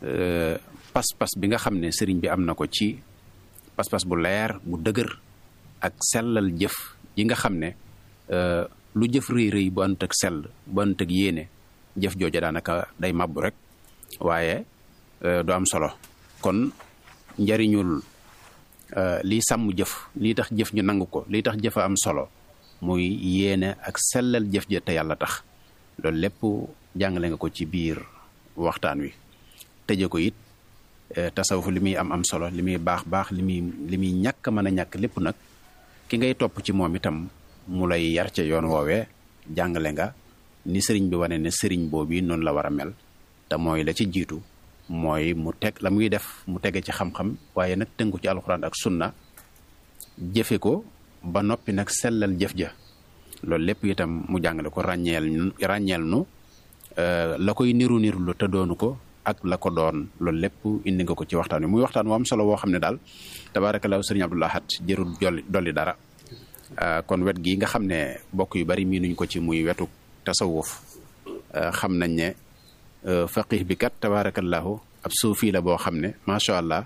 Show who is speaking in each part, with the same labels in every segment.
Speaker 1: pas-pas bi nga xam ne sëriñ bi am na ko ci pas-pas bu leer bu dëgër ak sellal jëf yi nga xam ne lu jëf rëy rëy bu ànd ak sell bu ànd ak yéene jëf jooja daanaka day mabbu rek waaye du am solo kon njariñul lii sàmm jëf lii tax jëf ñu nangu ko lii tax jëf a am solo muy yéene ak sellal jëf ja te yàlla tax loolu lépp jàngale nga ko ci biir waxtaan wi tëje ko it tasawuf li muy am am solo li muy baax baax li muy li muy ñàkk mën a ñàkk lépp nag ki ngay topp ci moom itam mu lay yar ca yoon woowee jàngale nga ni sëriñ bi wane ne sëriñ boobu noonu la war a mel te mooy la ci jiitu mooy mu teg la muy def mu tege ci xam-xam waaye nag tënku ci alxuraan ak sunna jëfe ko ba noppi nag sellal jëf ja loolu lépp itam mu jàngale ko ràññeel ràññeel nu la koy niru niru lu te doonu ko ak la ko doon loolu lépp indi nga ko ci waxtaan wi muy waxtaan wu am solo woo xam ne daal tabaarakallaahu sëriñ Abdou Lahad jërul jolli dolli dara kon wet gi nga xam ne bokk yu bari miinuñ ko ci muy wetu tasawuf xam nañ ne faqih bi kat tabaarakallaahu ab suufi la boo xam ne macha allah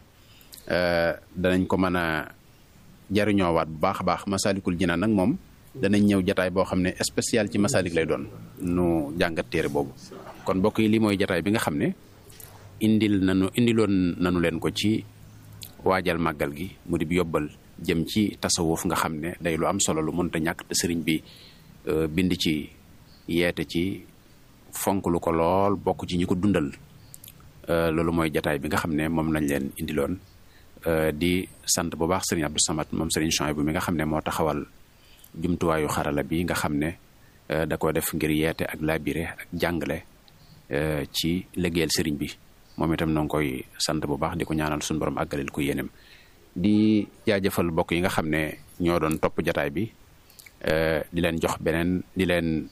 Speaker 1: danañ ko mën a jariñoowaat bu baax a baax masalikul jinaan nag moom danañ ñëw jataay boo xam ne spécial ci masalik lay doon nu jàngat téere boobu kon mbokk yi lii mooy jataay bi nga xam ne indil nanu indiloon nanu leen ko ci waajal màggal gi mu di bi yóbbal jëm ci tasawuf nga xam ne day lu am solo lu mënta ñàkk te sëriñ bi bind ci yeete ci fonk lu ko lool bokk ci ñi ko dundal loolu mooy jataay bi nga xam ne moom lañ leen indiloon di sant bu baax sëriñ Abdou Samad moom sëriñ Chouaïbou bi nga xam ne moo taxawal jumtuwaayu xarala bi nga xam ne da ko def ngir yeete ak labiré ak jàngale ci liggéeyal sëriñ bi moom itam noo ngi koy sant bu baax di ko ñaanal suñu borom àggalil ko yéenem di jaajëfal mbokk yi nga xam ne ñoo doon topp jataay bi di leen jox beneen di leen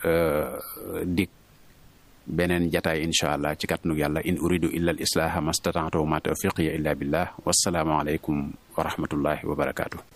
Speaker 1: dig beneen jataay incha allah ci kàttanu yàlla in uridu illa al islaha mastata'tu ma tawfiqiya illa billah wassalaamu aleykum wa rahmatullahi wa barakaatu